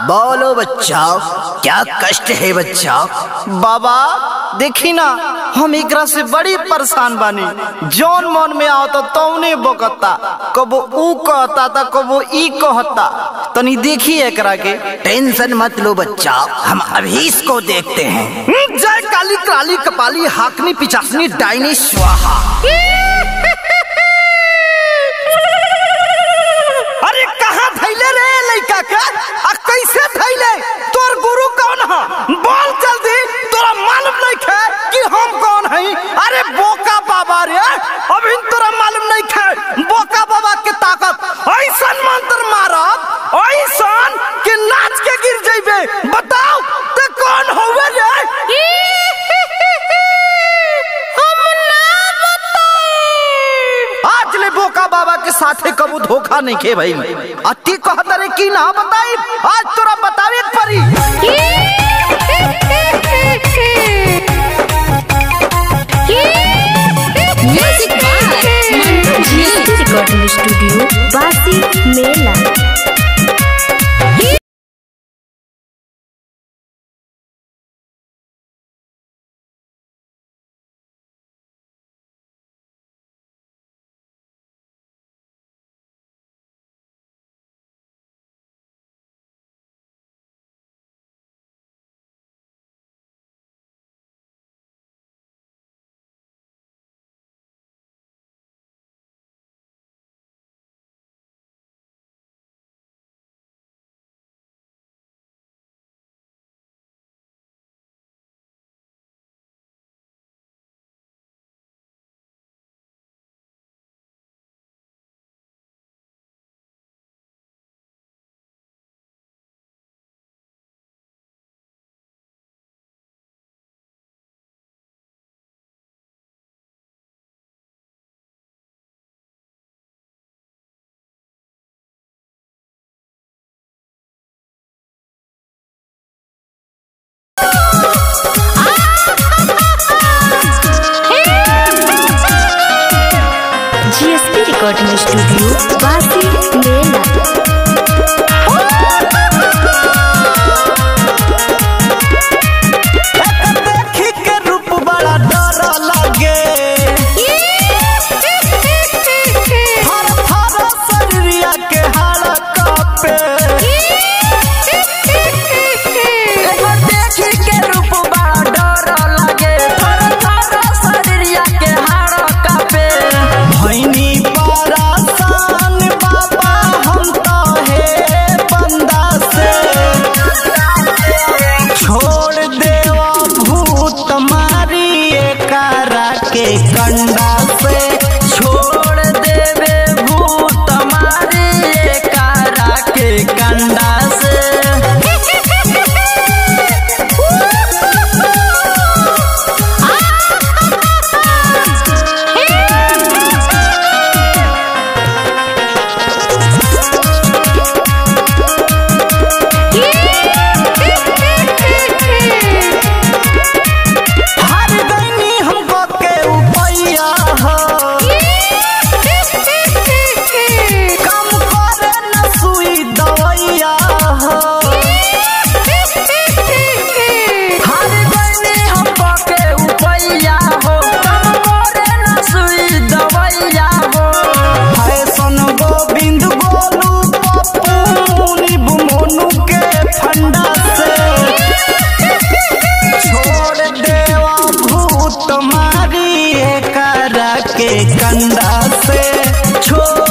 बोलो बच्चा क्या कष्ट है बच्चा बाबा देखी ना हम एकरा से बड़ी परेशान बानी जौन मन में आवता तौने बकता कबो ऊ कहता था कबो ई कहता तनी देखी एकरा के टेंशन मत लो बच्चा हम अभी इसको देखते हैं हम्म, जय काली काली कपाली हाकनी पिचासनी डाइनी स्वाहा अरे कहाँ थैले रे लइका के आ कैसे थैले तोर गुरु कौन है बोल जल्दी तोरा मालूम नहीं है कि हम कौन हई अरे बोका बाबा रे अभी तोरा मालूम नहीं है बोका बाबा के ताकत ऐसन मंत्र मारब ऐसन कि नाच के गिर जइबे बताओ ते कौन होवे रे आज ले बोका बाबा के साथे कबू धोखा नहीं खे भाई अति कहत रे की ना बताई आज तोरा बतावे के परी music by GST recording studio बासी मेला जीएसटी रिकॉर्डिंग स्टूडियो बासी मेला देखी के रूप बड़ा डर लगे हर हर शरीरिया के हाड़ कापे एगो देखी के रूप बड़ा डर लगे हर हर शरीरिया के हाड़ कापे भैनी परासान बाबा हम तो हे बंदा से छोड़ देवा भूत मारी करा के कंडा से छोड़ देवे भूत मारी करा के कंडा से हर गईनी हमको के उपैया हो कम करे न सुई दवैया हो हर गईनी हमको के उपैया हो कम करे न सुई दवैया हो फैशन गोविंद गोलू पप्पू मुनिब मोनू के फंडा से छोड़ देवा भूत मारी करा के कंधा से छोड़